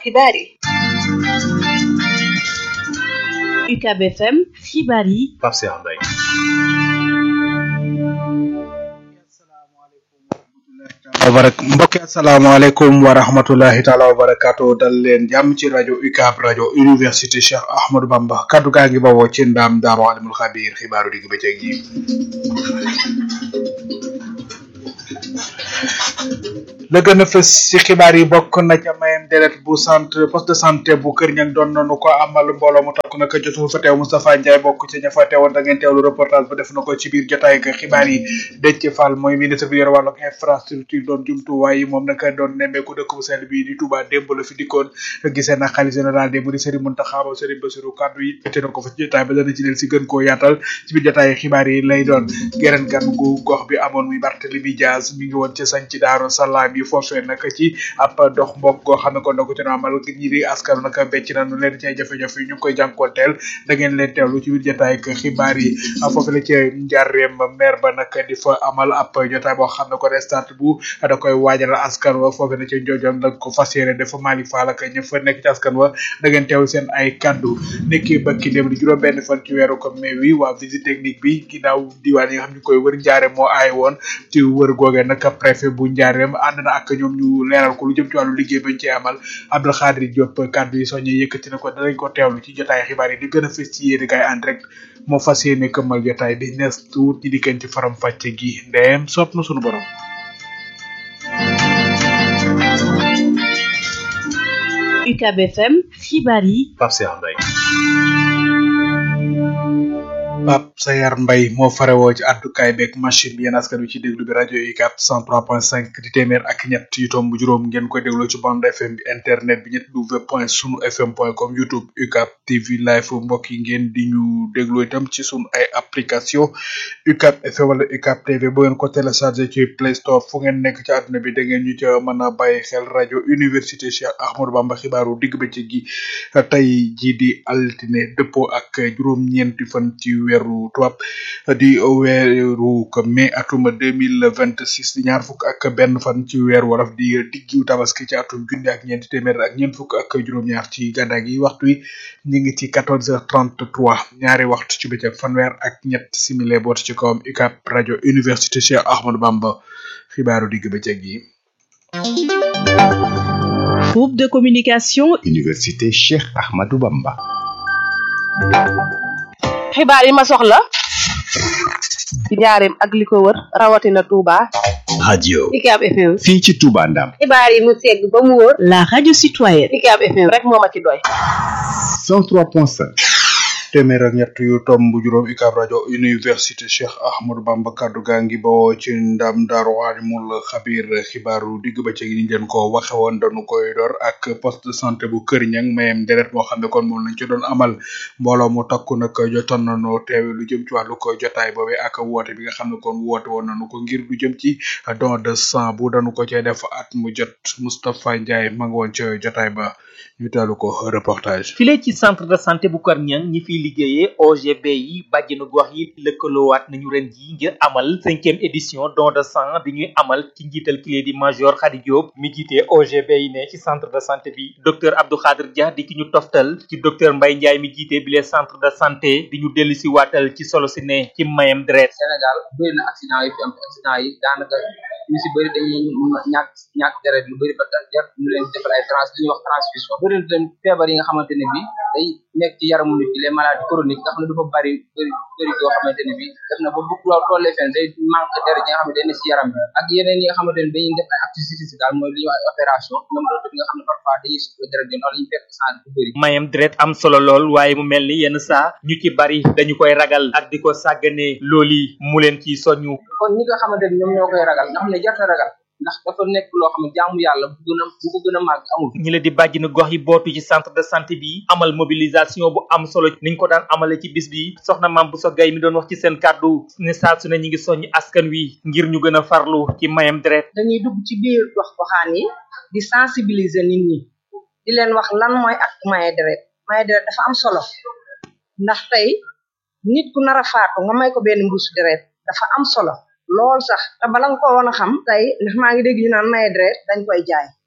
xibaar yi UCAB FM xibaar yi Pape Cheikh Mbaye wabarak mbokki asalaamaaleykum wa rahmatulahi taala wa barakaatu dal leen jàmm ci rajo UCAB rajo université Cheikh Ahmadou Bamba kaddu gaa ngi bawoo ci ndaam daaru alimul xabiir xibaaru digg bëccëg yi la gën a fës ci xibaar yi bokk na ca mayem deret bu centre poste de santé bu Kër Ñang doon nañu ko amal mbooloo mu takk naka jotul fa teew Moustapha Ndiaye bokk ci ña fa teewoon da ngeen teewlu reportage ba def na ko ci biir jotaay ak xibaar yi Déthié Fall mooy ministre bi yor wàllu infrastructure doon jumtuwaay yi moom naka doon nemmeeku dëkk bu sell bi di Touba démb la fi dikkoon gisee na xalifa général des mourides Serigne Mountakha Ba Serigne Bassirou kaddu yi te na ko fa ci jotaay ba dana ci del si gën koo yaatal ci biir jotaay xibaar yi lay doon geneen gan gu gox bi amoon muy Barthélémy Dias mi ngi woon ci sañ ci Daaru Salaam yi foofee naka ci ab dox mbokk goo xam ne kon na ko ci amal ñi di askan naka becc nañu leen ci ay jafe-jafe yi ñu ngi koy jànkoonteel da ngeen leen teewlu ci biir jotaay ak xibaar yi foofu la ci njaareem maire ba naka di fa amal ab jotaay boo xam ne ko restat bu da koy waajal askan wa foofu na ci njoojoon la ko fas yéene dafa Mali Fall ak ña fa nekk ci askan wa da ngeen teewlu seen ay kaddu nekki bakki dem di juróom benn fan ci weeru ko mai wi waa visite technique bi ginnaaw diwaan yi nga xam ñu koy wër njaare moo aay woon ci wër googee nag préfet bu njaareem ànd na ak ñoom ñu leeral ko lu jëm ci wàllu liggéey bañ ci amal Abdou Khadir Diop kaddu yi soññee yëkkati na ko danañ ko teewlu ci jotaay xibaar yi di gën a fës ci yéeni kaay en direct moo fas yéene këmmal jotaay bi nees tuut ñi dikkeen ci faram fàcce gi ndeem sopp na sunu borom UCAB FM xibaar yi Pape Cheikh Mbaye Pape Sayar Mbaye moo farewoo ci àddukaay beeg machine bi yéen askan wi ci déglu bi rajo UCAB 103.5 di téeméer ak ñett yu tomb juróom ngeen koy dégloo ci bande FM bi internet bi ñett w point sunu fm point com youtube UCAB TV live mbokk yi ngeen di ñu dégloo itam ci sunu ay application UCAB FM wala UCAB TV bu ngeen ko téléchargé ci Play Store fu ngeen nekk ci àdduna bi da ngeen ñu ca mën a bàyyi xel rajo université Cheikh Ahmadou Bamba xibaaru digg bëccëg gi tey jii di altine dëppoo ak juróom-ñeenti fan ci weeru tubaab di weeru ko mai atum deux mille vingt six di ñaar fukk ak benn fan ci weer wolof di diggu tabaski ci atum junni ak ñeenti téeméer ak ñeent fukk ak juróom-ñaar ci gàddaa gi waxtu wi ñu ngi ci quatorze heures trente trois ñaari waxtu ci bëccëg fanweer ak ñett simile boot ci kawam UCAB rajo université Cheikh Ahmadou Bamba xibaaru digg bëccëg yi. groupe de communication Université Cheikh Ahmadou Bamba. xibaar yi ma soxla ci njaareem ak li ko wër rawatina Touba. radio UCAB FM. fii ci Touba Ndam. xibaar yi mu segg ba mu wóor. la radio citoyenne UCAB FM rek moo ma ci doy. 103.5. téeméer ak ñett yu tomb juróom UCAB rajo université Cheikh Ahmadou Bamba kaddu gaa ngi bawoo ci ndam daaru alimul xabir xibaaru digg bëccëg yi ni leen ko waxe woon dañu koy door ak poste de santé bu Kër Ñang mayem deret moo xam ne kon moom lañ ci doon amal mbooloo mu takku nag jotoon nañu teewe lu jëm ci wàllu ko jotaay boobee ak woote bi nga xam ne kon woote woon nañu ko ngir lu jëm ci don de sang bu dañu ko cee def at mu jot Moustapha Ndiaye ma nga woon ca jotaay ba ñu teelu ko reportage file ci centre de santé bu Kër Ñang ñi fiy liggéeyee OGB yi bàjjenu gox yi lëkkaloowaat nañu ren ji ngir amal cinquième édition don de sang bi ñuy amal ci njiital kilé di major Khady Diop mi jiite OGB yi ne ci centre de santé bi docteur Abdou Khadir Dia di ki ñu toftal ci docteur Mbaye Ndiaye mi jiite bile centre de santé di ñu dellu si waatal ci solo si ne ci mayam deret Sénégal bëri na accident yi fi am accident yi daanaka ñu si bëri dañuy ñàkk ñàkk deret lu bëri ba tax jar ñu leen defal ay trans li ñuy wax transfusion bëri na tam feebar yi nga xamante ne bi day nekk ci yaramu nit ki les maladies chroniques nga xam ne dafa bëri bëri bëri yoo xamante ne bi def na ba bu loolu tollee fenn day manque deret yi nga xam ne day ne si yaram bi ak yeneen yi nga xamante ne dañuy def ay activité daal mooy li ñuy wax ay opération ñoom loolu nga xam ne parfois dañuy soxla deret yi noonu la ñu fekk sang bu bëri mayam deret am solo lool waaye mu mel ni yenn saa ñu ci bari dañu koy ragal ak di ko sàgganee looli mu leen ci soññu kon ñi nga xamante ne ñoom ñoo koy ragal nga xam ne jarta ragal ndax dafa nekk loo xam ne jaamu yàlla bu gën a bu ko gën a màgg amul ñi la di bàjjinu gox yi bootu ci centre de santé bi amal mobilisation bu am solo niñ ko daan amale ci bis bi soxna maam bu so gay mi doon wax ci seen kàddu ne saa su ne ñi ngi soññ askan wi ngir ñu gën a farlu ci mayam deret dañuy dugg ci biir gox goxaan yi di sensibiliser nit ñi di leen wax lan mooy ak maye deret maye deret dafa am solo ndax tey nit ku nar a faatu nga may ko benn mbuusu deret dafa am solo lool sax te bala nga ko woon a xam tey ndax maa ngi dégg ñu naan maye deret dañ koy jaay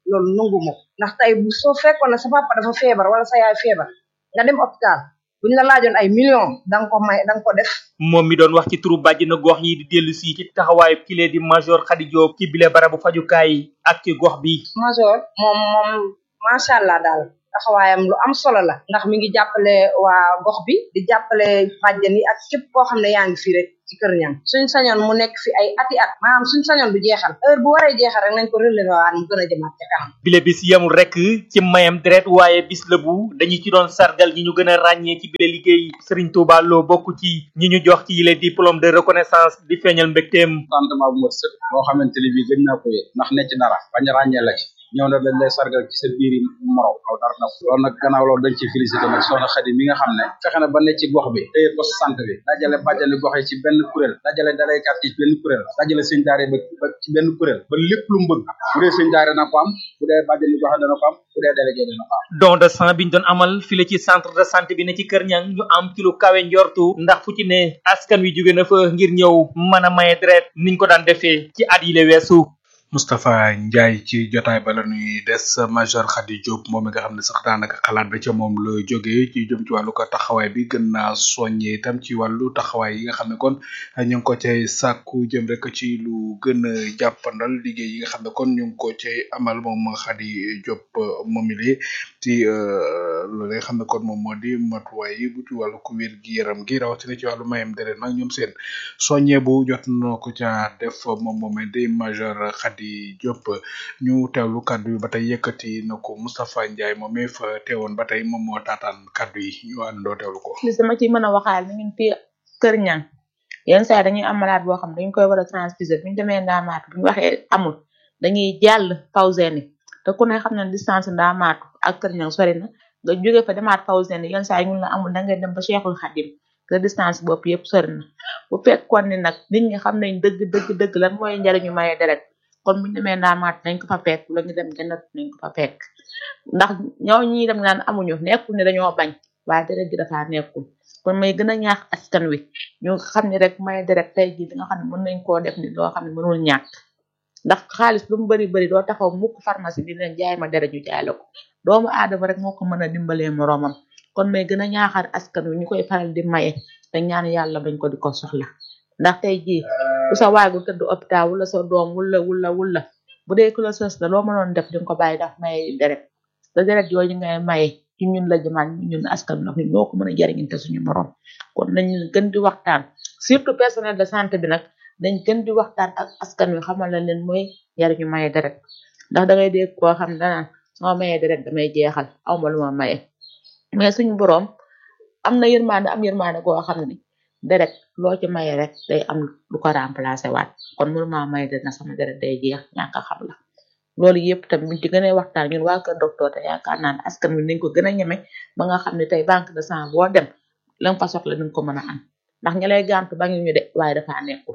loolu nangu ma ko ndax tey bu soo fekkoon ne sa papa dafa feebar wala sa yaay feebar nga dem hôpital buñ la laajoon ay millions da nga ko may da nga ko def moom mi doon wax ci turu bàjjina gox yi di dellu si ci taxawaayu kile di major Khady Diop ci bile barabu fajukaay ak ci gox bi major moom moom macha allah daal taxawaayam lu am solo la ndax mi ngi jàppale waa gox bi di jàppale bàjjan yi ak képp koo xam ne yaa ngi fi rek ci kër ñam suñ sañoon mu nekk fi ay ati at maanaam suñ sañoon du jeexal heure bu waree jeexal rek nañ ko relever waat mu gën a jëmaat ca kanam bile bis yamul rek ci mayam deret waaye bis la bu dañu ci doon sargal ñi ñu gën a ràññee ci bile liggéey Serigne Touba Lo bokk ci ñi ñu jox ci yile diplôme de reconnaissance di feeñal mbégteem contentement bu mat sëkk boo xamante ni bii gën naa ko yëg ndax ne ci dara bañ a ràññee la ci ñëw na dañ lay sargal ci sa biir morom aw dara na loolu nag gannaaw loolu dañ ci félicité nag soxna Xadi mi nga xam ne fexe na ba ne ci gox bi téye poste santé bi dajale bàjjani gox yi ci benn kuréel dajale dalay quartier ci benn kuréel dajale sëñ daare ba ba ci benn kuréel ba lépp lu mu bëgg bu dee sëñ daare na ko am bu dee bàjjani gox dana ko am bu dee délégué dana ko am don de sang bi ñu doon amal file ci centre de santé bi ne ci Kër Ñang ñu am ci lu kawe njortu ndax fu ci ne askan wi jóge na fa ngir ñëw mën a maye deret niñ ko daan defee ci at yi le weesu Moustapha Ndiaye ci jotaay ba la ñuy des major Khady Diop moom mi nga xam ne sax daanaka xalaat ba ca moom la jógee ci jëm ci wàllu ko taxawaay bi gën naa soññee itam ci wàllu taxawaay yi nga xam ne kon ñu ngi ko cay sàkku jëm rek ci lu gën a jàppandal liggéey yi nga xam ne kon ñu ngi ko cay amal moom Khady Diop moom it ci loolu nga xam ne kon moom moo di matuwaay yi bu ci wàllu ku wér gi yaram gi rawatina ci wàllu mayam deret nag ñoom seen soññee bu jot na ko ca def moom moomee di major Khady di Diop ñu teewlu kaddu yi ba tey yëkkati na ko Moustapha Ndiaye moom mi fa teewoon ba tey moom moo taataan kaddu yi ñu àndoo teewlu ko. li sama ci mën a waxaal ni ñun fii Kër Ñang yenn saa dañuy am malade boo xam dañ koy war a transfuser bu ñu demee ndaamaatu bu ñu waxee amul dañuy jàll Fawzeni te ku ne xam na distance ndaamaatu ak Kër Ñang sori na nga jóge fa demaat Fawzeni yenn saa ñun la amul da ngay dem ba Cheikhul Khadim te distance bopp yëpp sori na bu fekkoon ni nag nit ñi xam nañ dëgg dëgg dëgg lan mooy njariñu maye deret kon bu ñu demee ndaamaat nañ ko fa fekk la ñu dem gënat nañ ko fa fekk ndax ñoo ñi dem naan amuñu nekkul ne dañoo bañ waaye deret gi dafa nekkul kon may gën a ñaax askan wi ñu xam ne rek may deret tey jii nga xam ne mën nañ koo def ni loo xam ne mënul ñàkk ndax xaalis lu mu bari bari doo taxaw mukk pharmacie di leen jaay ma deret ñu jaay la ko doomu aadama rek moo ko mën a dimbalee moroomam kon may gën a ñaaxaat askan wi ñu koy faral di maye te ñaan yàlla bañ ko di ko soxla ndax tey jii bu sa waagu tëdd hôpital wala sa doom wula wula wula bu dee ku la sës la loo mënoon def di nga ko bàyyi daf maye deret te deret yooyu ngay maye ci ñun la jëmaat ñun askan nag ñun ñoo ko mën a jariñante suñu morom kon nañ gën di waxtaan surtout personnel de santé bi nag dañ gën di waxtaan ak askan wi xamal la leen mooy njariñu maye deret ndax dangay dégg koo xam ne danaan soo mayee deret damay jeexal awma lu ma maye mais suñu borom am na yërmande am yërmande koo xam ne deret loo ci maye rek day am lu ko remplacer waat kon mënuma maye deret na sama deret day jeex ñàkk a xam la loolu yëpp tamit buñ ci gën a waxtaan ñun waa kër docteur te yaakaar naa ne askan wi nañ ko gën a ñeme ba nga xam ne tey banque de sang boo dem la nga fa soxla ni nga ko mën a am ndax ña lay gàntu ba ñu de waaye dafa nekkul.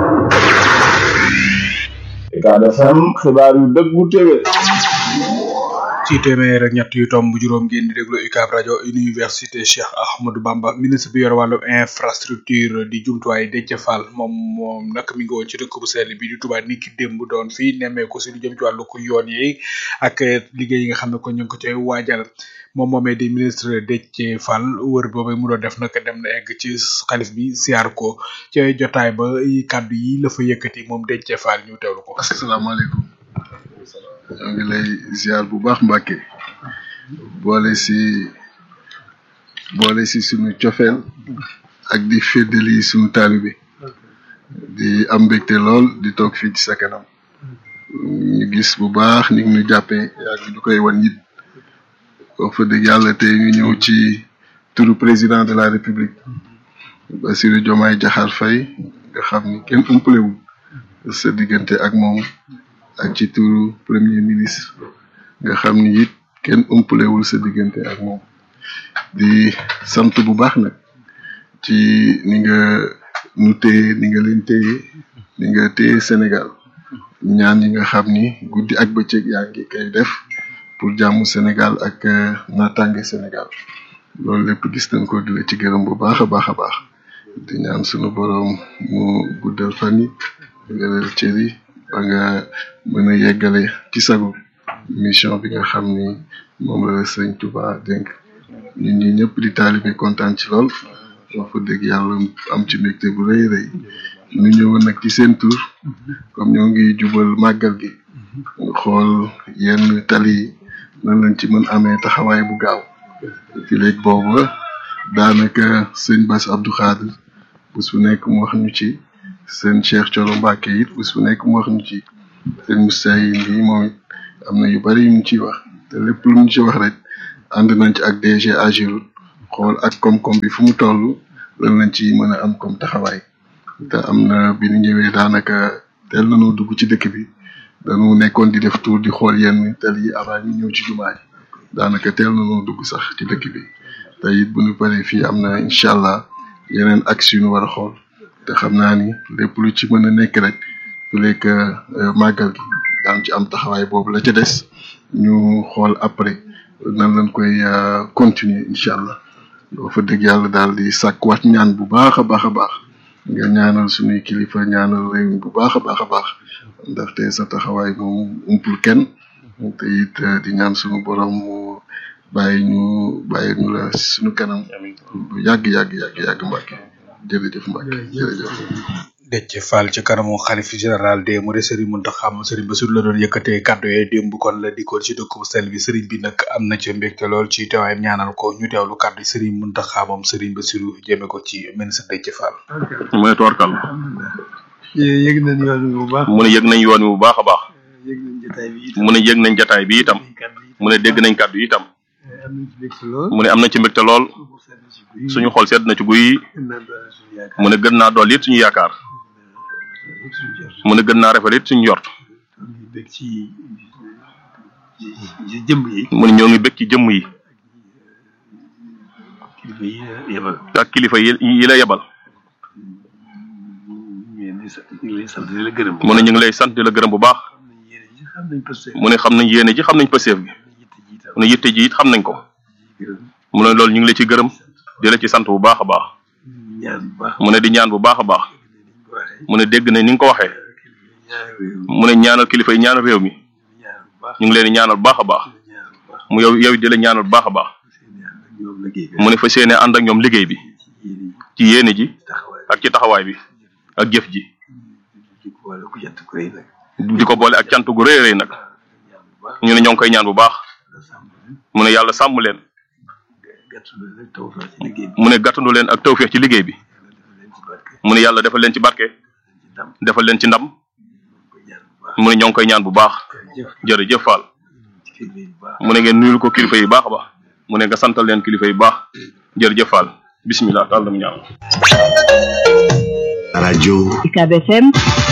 Ucab FM xibaar yu dëggu téwé ci téeméer ak ñett yu tomb juróom ngeen di déglu UCAB rajo université Cheikh Ahmadou Bamba ministre bi yor wàllu infrastructure di jumtuwaay Déthié Fall moom moom nag mi ngi woon ci dëkk bu sell bi di Touba niki démb doon fii nemmeeku si lu jëm ci wàllu ko yoon yi ak liggéey yi nga xam ne ko ñu ngi ko cay waajal moom moomee di ministre Déthié Fall wër boobu mu doon def nag dem na egg ci xalif bi siyaar ko ca jotaay ba kàddu yi la fa yëkkati moom Déthié Fall ñu teewlu ko. asalaamaaleykum. ñoo ngi lay ziar bu baax Mbàkke boole si boole si sunu cofeel ak di féddali sunu taalibe di am mbégte lool di toog fii ci sa kanam ñu gis bu baax ni ñu jàppee yaa ñu koy wan it wax fa dëgg yàlla tey ñu ñëw ci turu président de la république Bassirou Diomaye Diakhar Faye nga xam ni kenn umpalewul sa diggante ak moom ak ci turu premier ministre nga xam ni it kenn umpalewul sa diggante ak moom di sant bu baax nag ci ni nga nu téye ni nga leen téye ni nga téye Sénégal ñaan yi nga xam ni guddi ak bëccëg yaa ngi koy def pour jàmm Sénégal ak naataange Sénégal loolu lépp gis nañ ko di la ci gërëm bu baax a baax a baax di ñaan sunu boroom mu guddal fan yi wéral cër yi ba nga mën a yeggale ci sago mission bi nga xam ni moom la sëñ Touba dénk ñun ñi ñëpp di taalibe kontaan ci lool wax fa dëgg yàlla am ci mbégte bu rëy rëy ñu ñëwoon nag ci seen tur comme ñoo ngi jubal màggal gi xool yenn tali yi nan lañ ci mën amee taxawaay bu gaaw fi léegi boobu daanaka sëñ Bass Abdou Khadir bés bu nekk mu wax ñu ci seen Cheikh Thioro Mbacké it bés bu nekk mu wax ñu ci seen Moussa yi nii moom it am na yu bari yu mu ciy wax te lépp lu mu ci wax rek ànd nañ ci ak DG Ageroute xool ak koom-koom bi fu mu toll lan lañ ci mën a am comme taxawaay te am na bi ñu ñëwee daanaka teel nañoo dugg ci dëkk bi dañu nekkoon di def tour di xool yenn tel yi avant ñu ñëw ci jumaa ji daanaka teel nañoo dugg sax ci dëkk bi te it bu ñu paree fii am na incha allah yeneen axe yu ñu war a xool te xam naa ni lépp lu ci mën a nekk rek su lekk màggal gi daan ci am taxawaay boobu la ca des ñu xool après nan lañ koy continuer incha allah doo fa dëgg yàlla daal di sàkkuwaat ñaan bu baax a baax a baax nga ñaanal suñuy kilifa ñaanal réew mi bu baax a baax a baax ndaxte sa taxawaay moom umpul kenn te it di ñaan suñu borom mu bàyyi ñu bàyyi ñu la suñu kanam bu yàgg yàgg yàgg yàgg Mbacke jërëjëf Mbacke jërëjëf. Déthié Fall ci kanamu xalif général des Mourides Serigne Mountakha Serigne Bassirou la doon yëkkatee kàddu yooyu démb kon la dikkoon ci dëkk bu sell bi Serigne bi nag am na ci mbégte lool ci teewaayam ñaanal ko ñu teewlu kàddu Serigne Mountakha moom Serigne Bassirou jëme ko ci ministre Déthié Fall. mu ne toorkal yëg nañ yoon wi bu baax. mu ne yëg nañ yoon wi bu baax a baax yëg nañ jotaay bi itam. mu ne yëg nañ jataay bi itam mu ne dégg nañ kàddu yi itam am nañ ci mbégte lool. mu ne am na ci mbégte lool suñu xol sedd na ci guy mu ne gën naa dool it suñu yaakaar mu ne gën naa rafet it suñu yort bég ci ci jëmm yi. mu ne ñoo ngi bég ci jëmm yi kilifa yi yebal. ak kilifa yi yi la yebal ñu ngi lay sant di la gërëm. mu ne ñu ngi lay sant di la gërëm bu baax xam nañ posté. mu ne xam nañ yéene ji xam nañ pëseef gi mu ne yitte ji it xam nañ ko mu ne loolu ñu ngi la ci gërëm di la ci sant bu baax a baax ñaan bu baax. mu ne di ñaan bu baax a baax mu ne dégg na ni nga ko waxee mu ne ñaanal kilifa yi ñaanal réew mi ñu ngi leen di ñaanal bu baax a baax mu yow yow di la ñaanal bu baax a baax mu ne fas yéene ànd ak ñoom liggéey bi ci yéene ji ak ci taxawaay bi ak jëf ji di ko boole ak cant gu rëy a rëy nag ñu ne ñoo ngi koy ñaan bu baax mu ne yàlla sàmm leen mu ne gàttandu leen ak tawféex ci liggéey bi mu ne yàlla defal leen ci barke defal leen ci ndam mu ne ñoo ngi koy ñaan bu baax jërëjëf Fall mu ne ngeen nuyul ko kilifa yi baax a baax mu ne nga santal leen kilifa yi baax jërëjëf Fall bismillah taal dam ñaan radio UCAB FM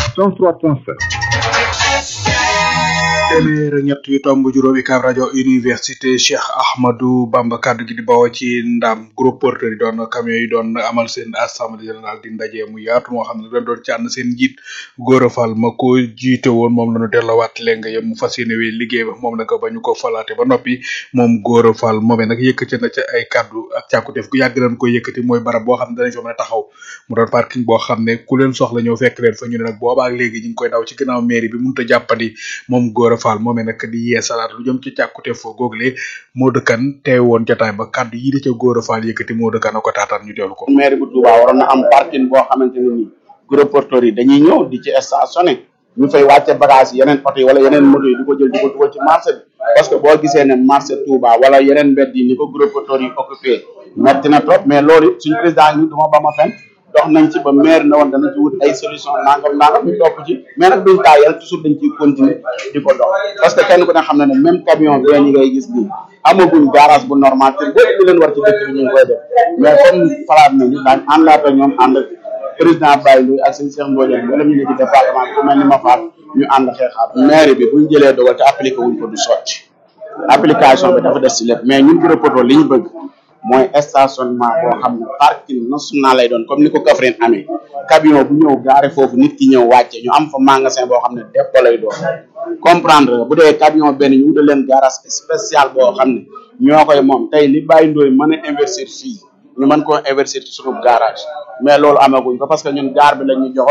103.7 téeméer ak ñett yu tomb juróom UCAB rajo université Cheikh Ahmadou Bamba kaddu gi di bawoo ci ndam groupe porteur yi doon camion yi doon amal seen assemblée générale di ndaje mu yaatu moo xam ne dañ doon ci ànd seen njiit Gora Fall ma ko jiite woon moom la ñu delloowaat léegi nga yem mu fas yéene wee liggéey ba moom nag ba ñu ko falaate ba noppi moom Gora Fall moomee nag yëkkati na ca ay kaddu ak càkkuteef gu yàgg nañ ko yëkkati mooy barab boo xam ne danañ fa mën a taxaw mu doon parking boo xam ne ku leen soxla ñëw fekk leen fa ñu ne nag boobaa ak léegi ñu ngi koy daw ci ginnaaw mairie bi mënut a jàppandi moom Gora Fall moomee nag di yee salaat lu jëm ci càkkute foo google moo dëkkan teew woon jotaay ba kaddu yi di ca Gora Fall yëkkati moo dëkkan a ko taataan ñu teewlu ko maire bu Touba waroon na am parking boo xamante ne nii gros porteurs yi dañuy ñëw di ci stationné ñu fay wàcce bagage yi yeneen oto yi wala yeneen moto yi di ko jël di ko dugal ci marché bi parce que boo gisee ne marché Touba wala yeneen mbedd yi ni ko gros porteurs yi occupé metti na trop mais loolu it suñu président yi duma ba ma fen dox nañ ci ba maire na woon dana ci wut ay solution nangam nangam ñu topp ci mais nag duñ taayal toujours dañ ciy continuer di ko dox parce que kenn ku ne xam na ne même camion benn yi ngay gis nii amaguñ garage bu normal te lépp li leen war ci dëkk bi ñu ngi koy def mais comme falaat nañu daañ àndaat ak ñoom ànd président Baye Ndoye ak seen Cheikh Mbodj wala ñu ne ci département bi ku mel ni ma faat ñu ànd xeexaat maire bi buñ jëlee dogal te appliqué wuñ ko du sotti application bi dafa des ci lépp mais ñun gros poto li ñu bëgg mooy stationnement boo xam ne parking national lay doon comme ni ko Kaffrine amee camion bu ñëw gaare foofu nit ki ñëw wàcce ñu am fa magasin boo xam ne dépôt lay doon comprendre nga bu dee camion benn ñu wutal leen garage spécial boo xam ne ñoo koy moom tey li Baye Ndoye mën a investir fii ñu mën koo investir ci suñu garage mais loolu amaguñ ko parce que ñun gaar bi la ñu joxoon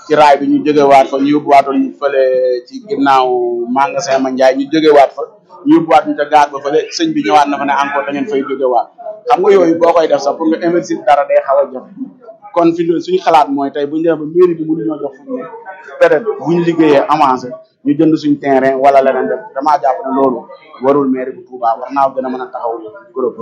ci raay bi ñu jógewaat fa ñu yóbbuwaatoon ñu fële ci ginnaaw magasin ma Njaay ñu jógewaat fa ñu yóbbuwaat ñu ca gaar ba fële sëñ bi ñëwaat na fa ne encore da ngeen fay jógewaat xam nga yooyu boo koy def sax pour nga investir dara day xaw a jafe kon fi mu suñu xalaat mooy tey bu ñu demee ba mairie bi mënuñoo jox fu mu ne peut-être bu ñu liggéeyee avancé ñu jënd suñ terrain wala leneen def damaa jàpp ne loolu warul mairie bu Touba war naa gën a mën a taxaw groupe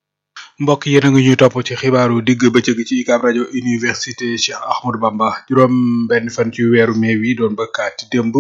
mbokk yéen a ngi ñuy topp ci xibaaru digg bëccëg ci UCAB rajo université Cheikh Ahmadou Bamba juróom benn fan ci weeru mai wi doon bëkkaati démb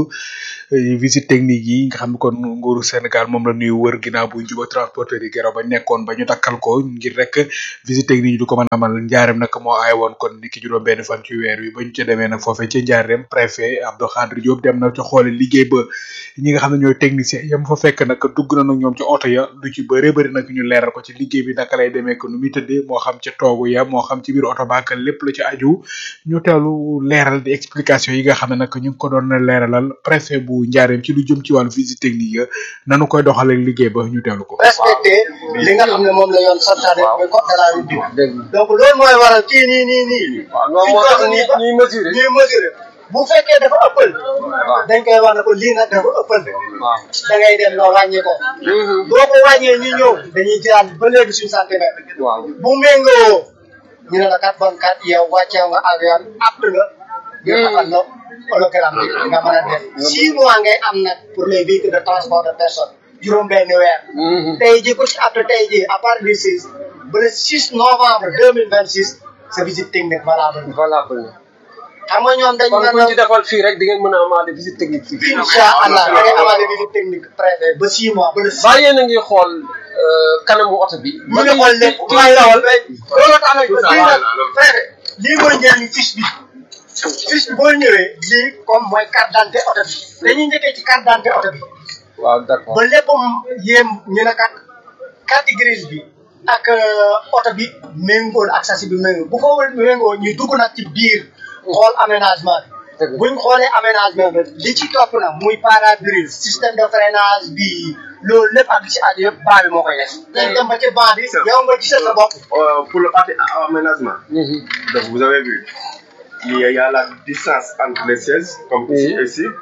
visite technique yi nga xam ne kon nguuru Sénégal moom la ñuy wër ginnaaw bu juba transporteur yi geraw ba nekkoon ba ñu takkal ko ngir rek visite technique yi du ko mën a amal njaareem nag moo aay woon kon ni ki juróom benn fan ci weer wi ba ñu ca demee nag foofee ci njaareem préfet Abdou Khadre Diop dem na ca xoole liggéey ba ñi nga xam ne ñooy technicien yam fa fekk nag dugg na nag ñoom ci oto ya lu ci bëree bëri nag ñu leeral ko ci liggéey bi naka lay demee ko nu muy tëddee moo xam ci toogu ya moo xam ci biir oto baak lépp lu ci aju ñu teelu leeral di explication yi nga xam ne nag ñu ngi ko doon leeralal préfet bu njaareem ci lu jëm ci wàllu visite technique ya nanu koy doxalee liggéey ba ñu teelu ko respecté li nga xam ne moom la yoon santaane mooy code de la route donc loolu mooy waral kii nii nii nii loolu moo tax ñuy ñuy mesurer ñuy mesurer bu fekkee dafa ëppal dañ koy wax ne ko lii nag dafa ëppal da ngay dem noo wàññi ko boo ko wàññee ñu ñëw dañuy jëlaat ba léegi suñu centimètre bu méngoo ñu ne la kat bon kat yow wàccee nga ak yoon apte nga ñu defal la hologramme bi nga mën a def six mois ngay am nag pour les véhicules de transport de personnes juróom benn weer tey ji ku ci apte tey ji à partir du six ba le six novembre deux mille vingt six sa visite technique valable valable xam nga ñoom dañ kon ku ci defal fii rek di ngeen mën a amaale visite technique fii incha allah da ngay amaale visite technique préfet ba six mois ba le six ba yéen a ngi xool kanamu oto bi ñu ngi xool lépp may dawal loolu tax nag lii nag préfet lii mooy njëriñu fiche bi fiche bi boo ñëwee lii comme mooy carte d'identité oto bi dañuy njëkkee ci carte d'identité oto bi waaw d'accord ba lépp yéem ñu ne kat carte grise bi ak oto bi méngóol ak sasi bi méngóol bu ko méngóol ñu dugg nag ci biir xool aménagement bi buñ xoolee aménagement bi li ci topp nag muy pare-brise système de freinage bi loolu lépp ak li ci aju yëpp baa bi moo koy def dañ dem ba ci ban bi yow nga gisal sa bopp pour le parti aménagement donc vous avez vu il y a la distance entre les sièges comme ici et ici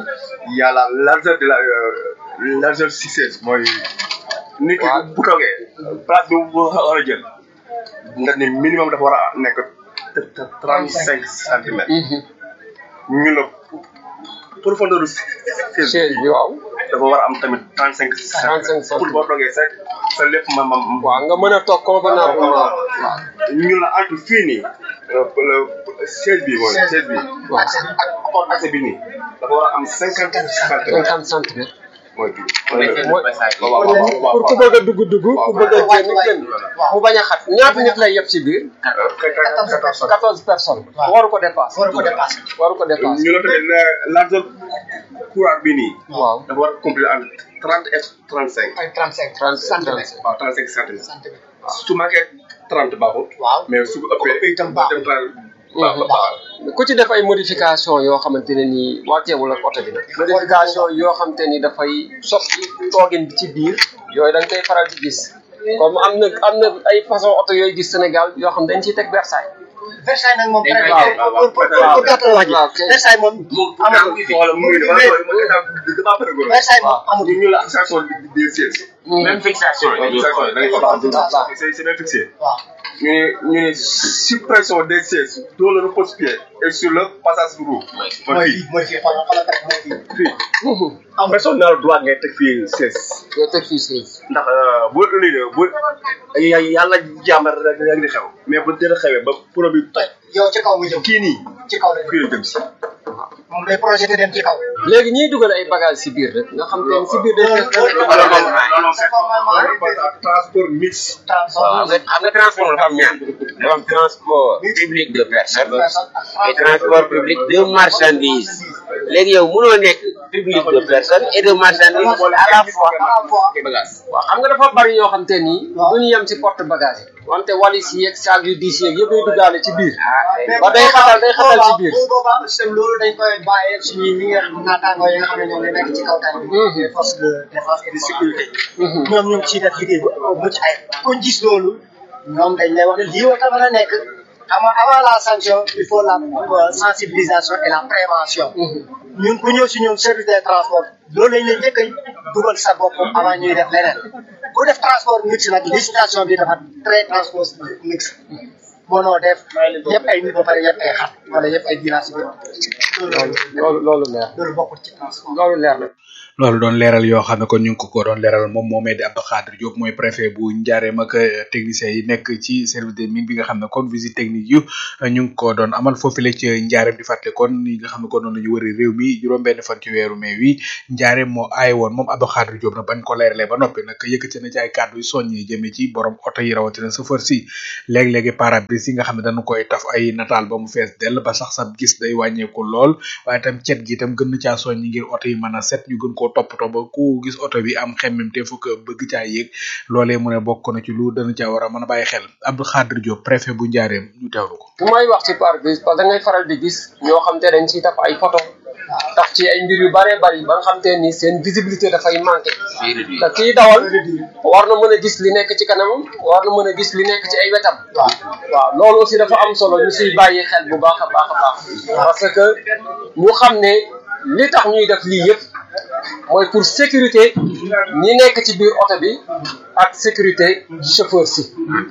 il y a la largeur de la euh, largeur si sièges mooy nit ki bu toogee place bi bu war a jël nga ni minimum dafa war a nekk trente cinq centimètres ñu la profondeur siège bi waaw dafa war a am tamit trente cinq centimètres pour boo toogee sa sa lépp ma ma waaw nga mën a toog convenablement ñu la entre fii nii siège bi mooy siège bi ak porte accès bi nii dafa war a am cinquante centimètres cinquante centimètres mooy pour ku bëgg a dugg dugg ku bëgg a génn génn mu bañ a xat ñaata nit lay yeb ci biir quatorze personnes waru ko dépassé waru ko dépassé waru ko dépassé ñu la tamit largeur courant bi nii waaw dafa war a compléter entre trente et trente cinq ay trente cinq centimètres waaw trente cinq centimètres su manqué trente baaxut waaw mais su ko ëppee itam baaxul ku ci def ay modification yoo xamante ne nii wàcceewul ak oto bi nag modification yoo xamante ni dafay soppi toogin bi ci biir yooyu da nga koy faral di gis comme am na am na ay façon oto yooyu gis Sénégal yoo xam dañ ciy teg Versailles Versailles nag moom très bien pour pour pour gàttal wax ji Versailles moom amatul Versailles moom amatul ñu la fixation des sièges même fixation c'est c'est même fixé ñu ne ñu ne suppression des sièges dans le repose-pied et sur le passage roue mooy fii mooy fii xoolal xoolal rek mooy fii fii personne n'a le droit ngay teg fii siège ngay teg fii siège ndax bu ëllëgee bu yàlla jàmbar rek rek di xew mais bu dara xewee ba produit toj yow ci kaw nga jëm kii nii ci kaw la fii la jëm si moom day projeté dem ci kaw léegi ñiy dugal ay bagages si biir rek nga xam te ne si biir day fekk transport mixte xam nga transport dafa am ñaar dafa am transport public de personnes et transport public de marchandises léegi yow mënoo nekk public de personnes et de marchandises à la fois bagage waaw xam nga dafa bari yoo xam te ni duñu yem ci porte bagage yi wante walis yeeg saag yu diis yeeg yëpp day duggaale ci biir ba day xatal day xatal ci biir bu boobaa système loolu dañ koy bàyyee suñuy ñi nga naataangoo yi nga xam ne ñoom ñoo nekk ci kaw tali bi les forces de défense et de sécurité ñoom ñoom ciy def liggéey bu mucc ay kon gis loolu ñoom dañ lay wax ne lii war a mën a nekk avant avant la sanction il faut la euh, sensibilisation et la prévention ñun ku ñëw si ñun service des transports loolu lañ leen njëkk a dugal sa bopp avant ñuy def leneen ku def transport mixte nag législation bi dafa très transport mixte mënoo def yëpp ay nit ba pare yëpp ay xat wala yëpp ay village bi loolu loolu leer loolu bokkul ci transport loolu leer na loolu doon leeral yoo xam ne kon ñu ngi ko ko doon leeral moom moomee di Abdou Khadir Diop mooy préfet bu Njaareem ak techniciens yi nekk ci service des mines bi nga xam ne kon visite technique yu ñu ngi ko doon amal foofule ci Njaareem di fàtte kon yi nga xam ne kon noonu la ñu wëri réew mi juróom-benn fan ci weeru mai wi Njaareem moo aay woon moom Abdou Khadir Diop nag bañ ko leeralee ba noppi nag yëkkati na ci ay kàddu yu soññi jëmee ci borom oto yi rawatina chauffeur si léeg-léegi pare-brise yi nga xam ne dañu koy taf ay nataal ba mu fees dell ba sax sa gis day wàññeeku lool waaye itam cet gi itam gën na caa soññi ngir oto yi mën a set ñu gën koo toppatoo ba ku gis oto bi am xemmem te fukk bëgg caa yéeg loolee mu ne bokk na ci lu dana caa war a mën a bàyyi xel Abdou Khadir Diop préfet bu Njaareem ñu teewlu ko bu may wax ci pare-brise parce que da ngay faral di gis ñoo xam te dañ ciy taf ay photo taf ci ay mbir yu bëree bëri ba nga xam te ni seen visibilité dafay manqué te kii dawal war na mën a gis li nekk ci kanamam war na mën a gis li nekk ci ay wetam waaw loolu aussi dafa am solo ñu siy bàyyi xel bu baax a baax a baax parce que ñu xam ne li tax ñuy def lii yëpp mooy pour sécurité ñi nekk ci biir oto bi ak sécurité chauffeur si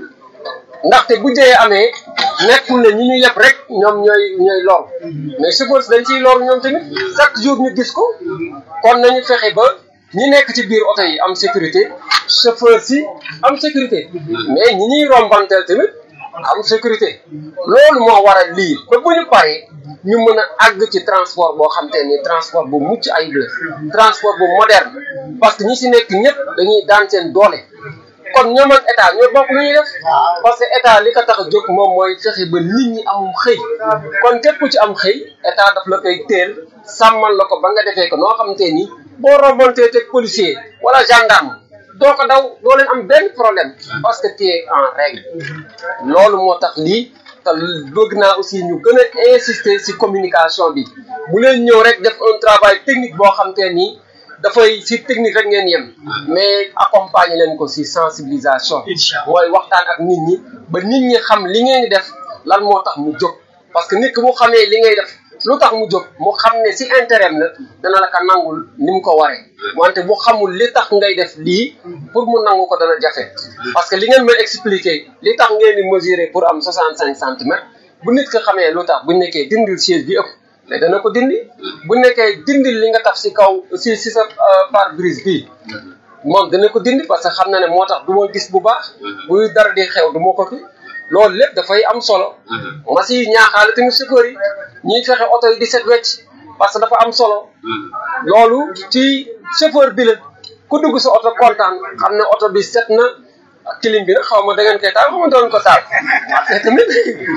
ndaxte bu jëyee amee nekkul ne ñi ñu yëpp rek ñoom ñooy ñooy lor mais chauffeur si dañ ciy lor ñoom tamit chaque jour ñu gis ko kon nañu fexe ba ñi nekk ci biir oto yi am sécurité chauffeur si am sécurité mais ñi ñuy rombanteel tamit am sécurité loolu moo waral lii ba bu ñu paree ñu mën a àgg ci transport boo xam te ni transport bu mucc ayib la transport bu moderne parce que ñi si nekk ñëpp dañuy daan seen doole kon ñoom ak état ñoo bokk lu ñuy def parce que état li ko tax a jóg moom mooy fexe ba nit ñi amum xëy kon képp ku ci am xëy état daf la koy teel sàmmal la ko ba nga defee ko noo xam te ni boo rombantee teg policier wala gendarme doo ko daw doo leen am benn problème parce que tu es en règle loolu moo tax lii te bëgg naa aussi ñu gën a insister ci communication bi bu leen ñëw rek def un travail technique boo xam te ni dafay ci technique rek ngeen yem mais accompagner leen ko ci sensibilisation mooy waxtaan ak nit ñi ba nit ñi xam li ngeen di def lan moo tax mu jóg parce que nit ki mu xamee li ngay def lu tax mu jóg mu xam ne ci intérêt la dana la ko nangul ni mu ko waree wante bu xamul li tax ngay def lii pour mu nangu ko dana jafe parce que li ngeen may expliquer li tax ngeen di mesurer pour am 65 centimètres bu nit ko xamee lu tax bu nekkee dindil siège bi ëpp mais dana ko dindi bu nekkee dindil li nga taf ci kaw ci ci sa pare-brise bi moom dana ko dindi parce que xam na ne moo tax du ma gis bu baax buy dara di xew du ma ko fi loolu lépp dafay am solo ma si ñaaxaale tamit chauffeur yi ñuy fexe oto yi di set wecc parce que dafa am solo loolu ci chauffeur bi la ku dugg sa oto kontaan xam ne oto bi set na kilim bi nag xaw ma da ngeen koy taal xaw ma doon ko taal te tamit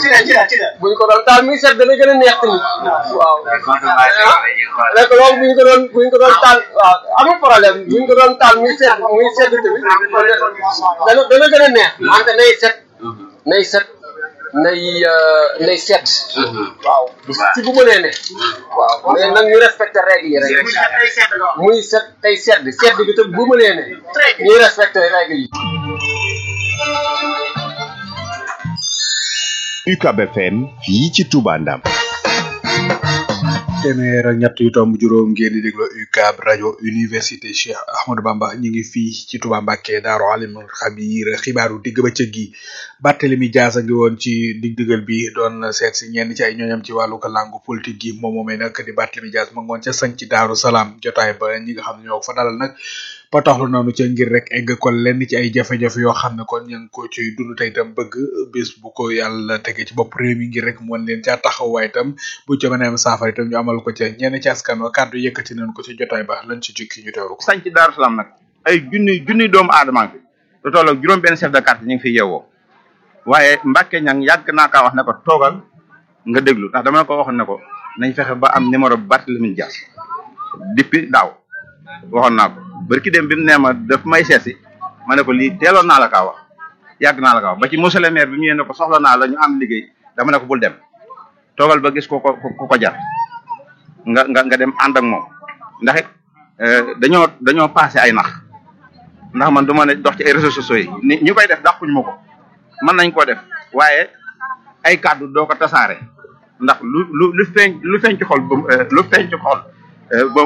buñ ko doon taal muy set dana gën a neex tamit waaw rek loolu buñ ko doon buñ ko doon taal waaw amul problème buñ ko doon taal muy set muy sedd tamit dana dana gën a neex wante nay set nay set nay nay sedd waaw ci bu mënee ne waaw mais nag ñu respecté règle yi rek muy set tey sedd sedd bi tam bu mënee ne ñuy respecté règle yi UCAB FM fii ci Touba Ndam téeméer ak ñett yu tomb juróom ngeen di déglu UCAB rajo université Cheikh Ahmadou Bamba ñu ngi fii ci Touba Mbacké Daaru Alimul Xabiir xibaaru digg ba cëg gi Barthélemy Dias a ngi woon ci dig digal bi doon seet si ñenn ci ay ñooñam ci wàllu ko langu politique gi moom moomee nag di Barthélemy Dias ma ngoon ca sañ ci Daaru Salaam jotaay ba ñi nga xam ne ñoo ko fa dalal nag ba taxlu noonu ca ngir rek egg ko lenn ci ay jafe-jafe yoo xam ne kon ña ngi ko ciy dund tey itam bëgg bés bu ko yàlla tege ci bopp réew mi ngir rek mu wan leen caa taxaw waaye itam bu ca mën a am saafara itam ñu amal ko ca ñenn ci askan wa kàddu yëkkati nañ ko ci jotaay ba lan ci jukki ñu teewlu ko. sañ ci Daaru Salaam nag ay junni junni doomu aadama fi lu toll ak juróom benn chef de quartier ñu ngi fi yeewoo waaye Mbacke ñang yàgg naa kaa wax ne ko toogal nga déglu ndax dama ko waxoon ne ko nañ fexe ba am numéro Barthélemy Dias depuis daaw waxoon naa ko barki dem bi mu nee ma daf may seesi ma ne ko lii teeloon naa la kaa wax yàgg naa la kaa wax ba ci monsieur le maire bi mu ñëwee ne ko soxla naa la ñu am liggéey dama ne ko bul dem toogal ba gis ko ko ku ko jar nga nga nga dem ànd ak moom ndax it dañoo dañoo passé ay nax ndax man du ma ne dox ci ay réseaux sociaux yi ni ñu koy def dàquñu ma ko mën nañ koo def waaye ay kàddu doo ko tasaare ndax lu lu lu feeñ lu feeñ ci xol ba lu feeñ ci xol ba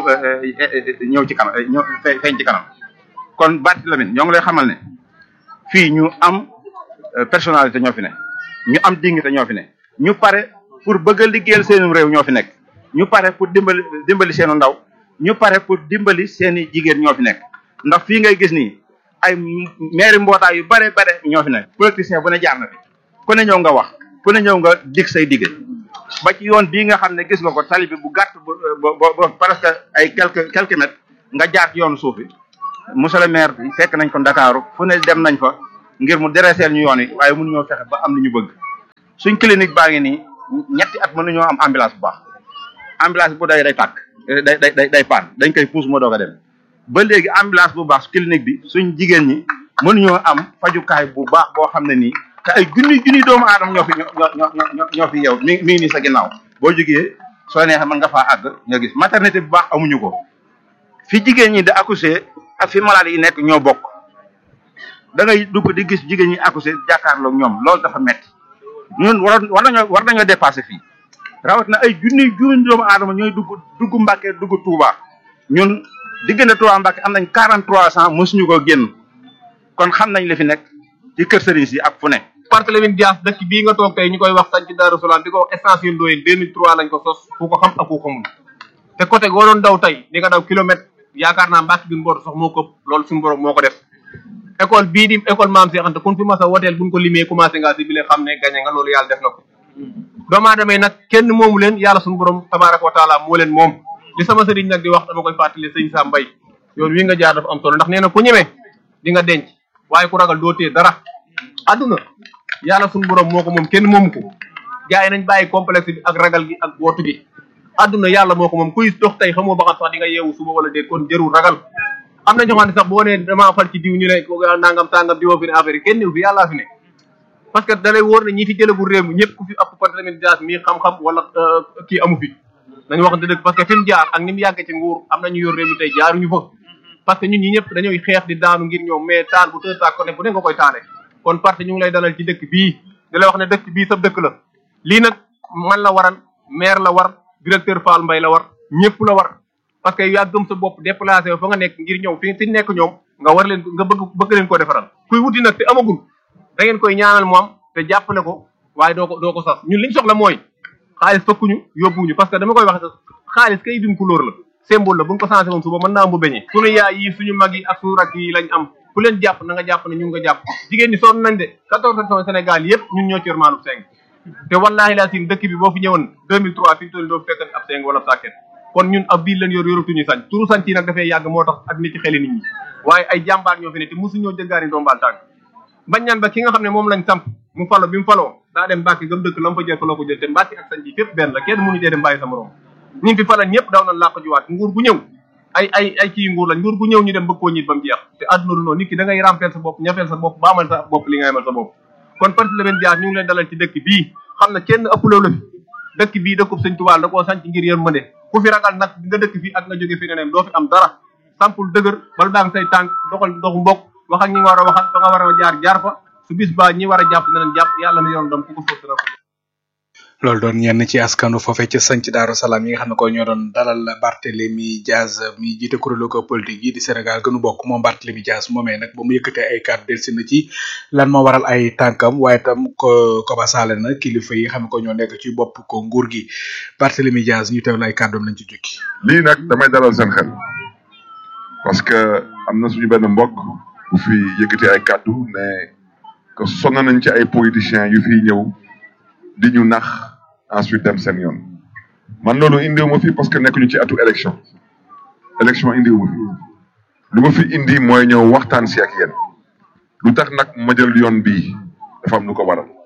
ñëw ci kanam ñëw feeñ ci kanam kon Barth Lamine ñoo ngi lay xamal ne fii ñu am personnalité ñoo fi ne ñu am dignité ñoo fi ne ñu pare pour bëgg a liggéeyal seenum réew ñoo fi nekk ñu pare pour dimbali dimbali seenu ndaw ñu pare pour dimbali seeni jigéen ñoo fi nekk ndax fii ngay gis nii ay maire mbootaay yu bare bare ñoo fi nekk politicien bu ne jaar na fi ku ne ñëw nga wax ku ne ñëw nga dig say digge ba ci yoon bii nga xam ne gis nga ko tali bi bu gàtt bu ba presque ay quelques quelques mètres nga jaar ci yoonu suuf bi monsieur le maire bi fekk nañ ko Ndakaaru fu ne dem nañ fa ngir mu dreseel ñu yoon yi waaye mënuñoo fexe ba am li ñu bëgg suñ clinique baa ngi nii ñetti at mënuñoo am ambulance bu baax ambulance bu day day tàkk day day day day paan dañ koy puus moo doog a dem ba léegi ambulance bu baax clinique bi suñ jigéen ñi mënuñoo am fajukaay bu baax boo xam ne nii te ay junni junni doomu aadama ñoo fi ñoo ñoo ñoo ñoo fi yow mi mi ngi nii sa ginnaaw boo jógee soo neexee mën nga faa àgg nga gis maternité bu baax amuñu ko fi jigéen ñi di accoucher ak fi malade yi nekk ñoo bokk da ngay dugg di gis jigéen ñi accoucher jàkkaarloog ñoom loolu dafa metti ñun war war nañoo war nañoo dépassé fii rawat na ay junni junni doomu aadama ñooy dugg dugg Mbàkke dugg Touba ñun diggante Touba Mbàkke am nañ quarante trois cent mosuñu ko génn kon xam nañ li fi nekk ci kër sëriñ si ak fu ne Barthélémy Dias dëkk bii nga toog tey ñu koy wax sañ ci Daaru Salaam di ko wax extension Ndoyeen 2003 lañ ko sos ku ko xam ak ku ko xamul te côté goo doon daw tey di nga daw kilomètre yaakaar naa Mbàkke bi mboot sax moo ko loolu suñu borom moo ko def école bii di école maam Cheikh Anta kun fi mas a woteel buñ ko limee commencé nga si bi lee xam ne gañe nga loolu yàlla def na ko doomu aadama yi nag kenn moomu leen yàlla suñu borom tabaraka wa taala moo leen moom li sama sëriñ nag di wax dama koy fàttali sëñ Sam Mbaye yoon wi nga jaar dafa am solo ndax nee na ku ñemee di nga denc waaye ku ragal doo tee dara adduna yàlla suñu borom moo ko moom kenn moomu ko gars yi nañ bàyyi complexe bi ak ragal gi ak bootu gi adduna yàlla moo ko moom kuy dox tey xamoo ba xam sax di nga yeewu suba wala déet kon jërul ragal am na ñoo xam ne sax boo nee damaa fal ci diw ñu ne nangam sangam diwoo fi ne affaire yi kenn ñëw fi yàllaa fi ne parce que da lay wóor ne ñi fi jëlagul réew mi ñëpp ku fi ëpp Barthélémy Dias mii xam-xam wala kii amu fi nañu wax dëgg parce que fi mu jaar ak ni mu yàggee ci nguur am nañu yor réew mi tey jaaruñu fa parce que ñun ñi ñëpp dañuy xeex di daanu ngir ñoom mais taal bu tëdd taal ko ne bu ne nga koy taale kon parti ñu ngi lay dalal ci dëkk bii di la wax ne dëkk bii sa dëkk la lii nag man la waran maire la war directeur Fall Mbaye la war ñëpp la war parce que yaa gëm sa bopp déplacé fa nga nekk ngir ñëw fi fi nekk ñoom nga war leen nga bëgg bëgg leen ko defaral kuy wuti nag te amagul da ngeen koy ñaanal mu am te jàppale ko waaye doo ko doo ko sas ñun liñ soxla mooy xaalis fëkkuñu yóbbuñu parce que dama koy wax sax xaalis kay dim couleur la symbole la buñ ko changé woon suba mën naa am bu beñee suñu yaay yi suñu mag yi ak suñu rakk yi lañ am ku leen jàpp na nga jàpp ne ñu nga jàpp jigéen ñi sonn nañ de quatorze régions Sénégal yëpp ñun ñoo ci yor maalub seng te wallaahi laa sin dëkk bi boo fi ñëwoon 2003 fi mu toll doo fekk ab seng wala sàkket kon ñun ab biir leen yor yoratuñu sañ turu sañ yi nag dafay yàgg moo tax ak nit ci xeli nit ñi waaye ay jàmbaar ñoo fi ne te mosuñoo jëggaani ndombaal tànk bañ ñaan ba ki nga xam ne moom lañ samp mu falo bi mu faloo daa dem Mbàkke gëm dëkk la mu fa jël fa la ko jël te Mbàkke ak sañ ji fépp benn la kenn mënu cee dem bàyyi sa morom ñi fi falal ñëpp daw nañ làq juwaat nguur gu ñëw ay ay ay kii nguur lañ nguur gu ñëw ñu dem bëgg koo ñit ba mu jeex te àdduna du noonu nit ki da ngay rampeel sa bopp ñafeel sa bopp baamal sa bopp li nga amal sa bopp kon Barthélémy Dias ñu ngi leen dalal ci dëkk bii xam na kenn ëppuloo la fi dëkk bii dëkkub sëñ Tuubaa da koo sanc ngir yërmande ku fi ragal nag nga dëkk fii ak nga jóge fi neneen doo fi am dara sampul dëgër bal daang say tànk doxal dox mbokk wax ak ñi nga war a waxal fa nga war a jaar jaar fa su bis ba ñi war a jàpp neneen jàpp yàlla mi yoon doom ku ko soob dina ko loolu doon ñenn ci askanu foofee ca sanc daaru salaam yi nga xam ne ko ñoo doon dalal Barthélémy Dias mi jiite kuréelu ko politique yi di Sénégal gënu bokk moom Barthélémy Dias moomee nag ba mu yëkkatee ay kàddu delsi na ci lan moo waral ay tànkam waaye tam ko koba saale na kilifa yi nga xam ne ko ñoo nekk ci bopp ko nguur gi Barthélémy Dias ñu teewlu ay kàddoom lañ ci jukki lii nag damay dalal seen xel parce que am na suñu benn mbokk bu fi yëkkatee ay kàddu ne que sonn nañ ci ay politiciens yu fi ñëw di ñu nax ensuite dem seen yoon man loolu indiwuma fi parce que nekkuñu ci atu élection élection indiwuma fi lu ma fi indi mooy ñëw waxtaan si ak yéen lu tax nag ma jël yoon bii dafa am lu ko waral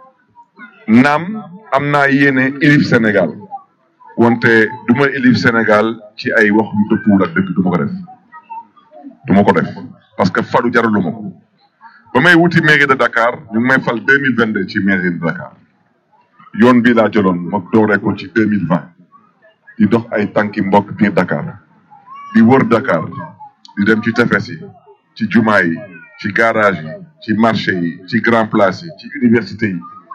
naam am naa yéene élif Sénégal wante du ma élif Sénégal ci ay wax yu dëppwul ak dëgg du ma ko def du ma ko def parce que falu jaralu ma ko ba may wuti mairie de Dakar ñu ngi may fal deux mille vingt deux ci mairie de Dakar yoon bii laa jëloon ma dooree ko ci deux mille vingt di dox ay tànki mbokk biir Dakar di wër Dakar di dem ci tefes yi ci jumaa yi ci garage yi ci marché yi ci grand place yi ci université yi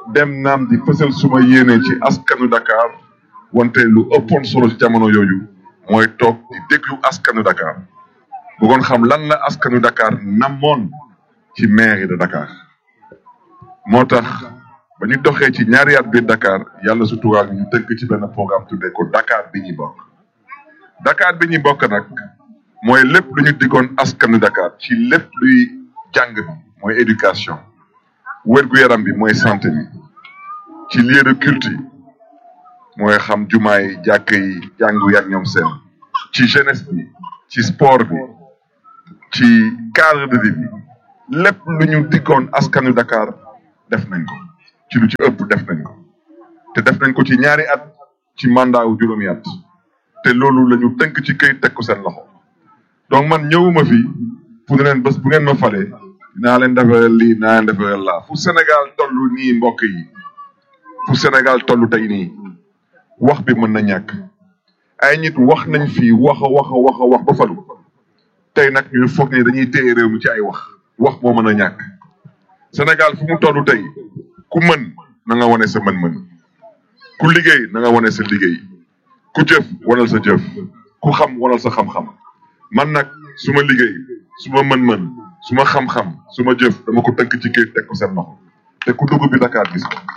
dem naam di fësal suma yéene ci askanu Dakar wante lu ëppoon solo ci jamono yooyu mooy toog di déglu askanu Dakar bëggoon xam lan la askanu Dakar namoon ci mairie de Dakar moo tax ba ñu doxee ci ñaari at biir Dakar yàlla suturaal ñu tënk ci benn programme tuddee ko Dakar bi ñuy bokk Dakar bi ñuy bokk nag mooy lépp lu ñu diggoon askanu Dakar ci lépp luy jàng bi mooy éducation wér-gu-yaram bi mooy santé bi ci lieu de culte yi mooy xam jumaa yi jàkk yi jàngu yak ñoom seen ci jeunesse bi ci sport bi ci cadre de vie bi lépp lu ñu diggoon askanu Dakar def nañ ko ci lu ci ëpp def nañ ko te def nañ ko ci ñaari at ci mandat wu juróomi at te loolu la ñu tënk ci këyit teg ko seen loxo donc man ñëwuma fi pour ne leen bés bu ngeen ma falee naa leen defaral lii naa leen defaral laa fu Sénégal toll nii mbokk yi fu Sénégal toll tey nii wax bi mën na ñàkk ay nit wax nañ fi wax a wax a wax a wax ba falu tey nag ñu foog ne dañuy téye réew mi ci ay wax wax moo mën a ñàkk Sénégal fu mu toll tey ku mën na nga wane sa mën-mën ku liggéey na nga wane sa liggéey ku jëf wanal sa jëf ku xam wanal sa xam-xam man nag su ma liggéey su ma mën-mën su ma xam-xam su ma jëf dama ko tënk ci kayit teg ko seen loxo te ku dugg bi Dakar gis ko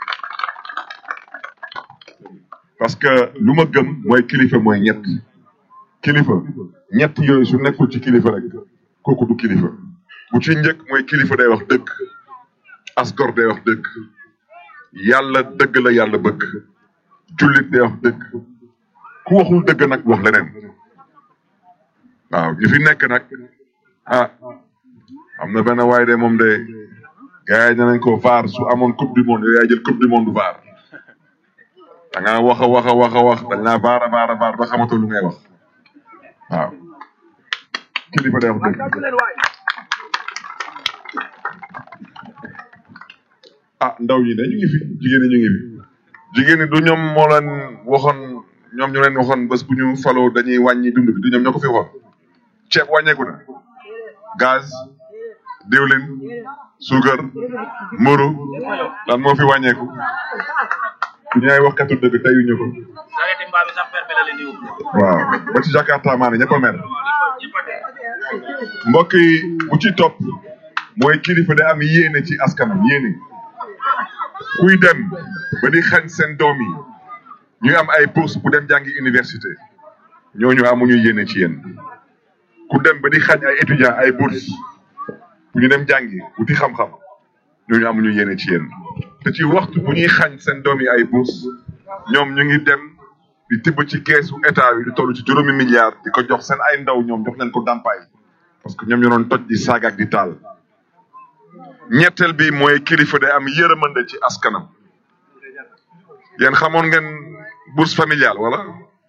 parce que lu ma gëm mooy kilifa mooy ñett kilifa ñett yooyu su nekkul ci kilifa rek kooku du kilifa bu ci njëkk mooy kilifa day wax dëgg asgor day wax dëgg yàlla dëgg la yàlla bëgg jullit day wax dëgg ku waxul dëgg nag wax leneen waaw ñu fi nekk nag ah am na benn waay de moom de gars yi danañ ko vaar su amoon coupe du monde yow yaay jël coupe du monde vaar da ngaa wax a wax a wax a wax dañ laa vaar a vaar a vaar ba xamatoo lu ngay wax waaw kilifa day wax dëgg ah ndaw ñi de ñu ngi fi jigéen ñi ñu ngi fi jigéen ñi du ñoom moo leen waxoon ñoom ñu leen waxoon bés bu ñu faloo dañuy wàññi dund bi du ñoom ñoo ko fi waxoon ceeb wàññeeku na gaz diwlin suukar mburu lan moo fi wàññeeku ñu ay waxkatu dëgg teyuñu ko waaw ba ci Jakarta maa ne ñëpp a mer mbokk yi bu ci topp mooy kilifa da am yéene ci askanam yéene kuy dem ba di xañ seen doom yi ñuy am ay bourse bu dem jàngi université ñooñu amuñu yéene ci yéen ku dem ba di xañ ay étudiants ay bourse bu ñu dem jàngi wuti xam-xam ñooñu amuñu yéene ci yéen te ci waxtu bu ñuy xañ seen doom yi ay bourse ñoom ñu ngi dem di tibb ci keesu état yi di toll ci juróomi milliards di ko jox seen ay ndaw ñoom jox leen ko dàmpaay parce que ñoom ñoo doon toj di saaga ak di taal ñetteel bi mooy kilifa day am yërëmande ci askanam yéen xamoon ngeen bourse familiale wala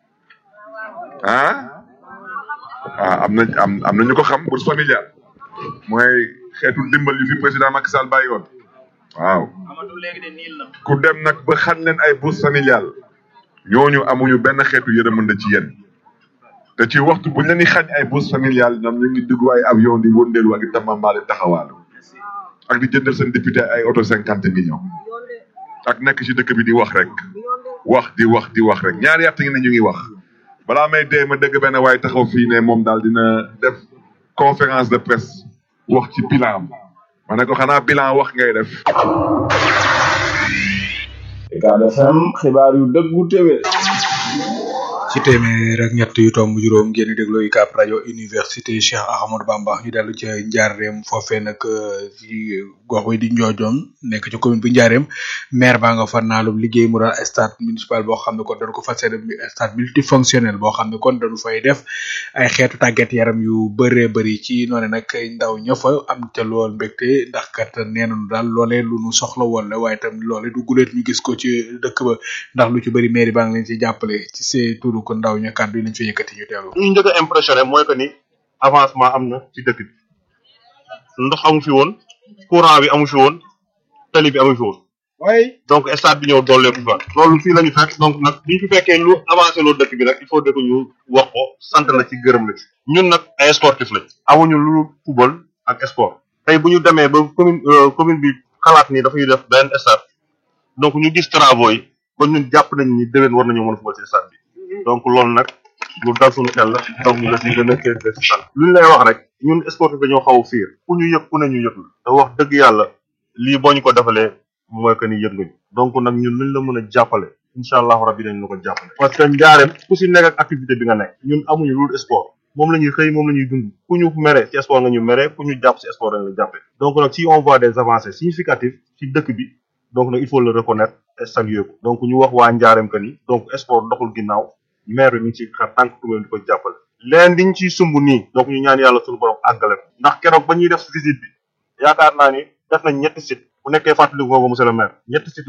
ah ah am na am am na ñu ko xam bourse familiale mooy xeetu dimbal yu fi président Macky Sall bàyyi woon waaw ku dem nag ba xañ leen ay bourse familiale ñooñu amuñu benn xeetu yërëmande ci yéen te ci waxtu buñ leen di xañ ay bourse familiale ñoom ñu ngi dugg ay avion di wëndeelu ak di tamambaale taxawaalu ak di jëndal seen député ay auto cinquante millions ak nekk ci dëkk bi di wax rek wax di wax di wax rek ñaari at ngi ne ñu ngi wax balaa may dee ma dégg benn waaye taxaw fii ne moom daal dina def conférence de presse wax ci bilan am ma ne ko xanaa bilan wax ngay def. Ucab FM xibaar yu dëggu téwé ci téeméer ak ñett yu tomb juróom ngeen di déglu UCAB rajo université Cheikh Ahmadou Bamba ñu dellu ca Njaareem foofee nag ci gox wi di Njoojoon nekk ci commune bu Njaareem maire baa nga fa naalum liggéey mu doon stade municipal boo xam ne kon dañu ko fas yéene stade multifonctionnel boo xam ne kon dañu fay def ay xeetu tàggat yaram yu bëree bëri ci noonu nag ndaw ña fa am ca lool mbégte ndax kat nee nañu daal loolee lu nu soxla woon la waaye tam loolee du guleet ñu gis ko ci dëkk ba ndax lu ci bëri mairie baa ngi leen ci jàppale ci see turu ko ndaw ña kàddu yi lañ fa yëkkati ñu teewlu. ñu njëkk a impressionné mooy que ni avancement am na ci dëkk bi ndox amu fi woon courant bi amu fi woon tali bi amu fi woon donc stade bi ñëw dooleeku fa loolu fii la ñu fekk donc nag bi ñu fi fekkee lu avancé loolu dëkk bi nag il faut que ñu wax ko sant la ci gërëm la ci ñun nag ay sportif lañ amuñu lu football ak sport tey bu ñu demee ba commune commune bi xalaat ni dafay def benn stade donc ñu gis travaux yi kon ñun jàpp nañ ni déwén war nañoo mën a fubal ci stade bi donc loolu nag lu dal suñu xel la donc ñu la si gën a kër de si sant lu ñu lay wax rek ñun sportif dañoo xaw a fiir ku ñu yëg ku ne ñu yëg la te wax dëgg yàlla lii boo ñu ko defalee mooy que ni yëg nga ñu donc nag ñun luñ la mën a jàppale incha allahu rabbi dañ la ko jàppale parce que njaareem ku si nekk ak activité bi nga nekk ñun amuñu loolu sport moom la ñuy xëy moom la ñuy dund ku ñu mere ci sport nga ñu mere ku ñu jàpp ci sport dañ la jàppee donc nag si on voit des avancées significatives ci dëkk bi donc nag il faut le reconnaître et saluer ko donc ñu wax waa njaareem que ni donc sport doxul ginnaaw maire bi mi ngi ci xar tànk tubaab di ko jàppale leen diñ ciy sumb nii donc ñu ñaan yàlla suñu borom àggale ko ndax keroog ba ñuy def visite bi yaakaar naa ni def nañ ñetti site bu nekkee fàttali nga ko monsieur le maire ñetti site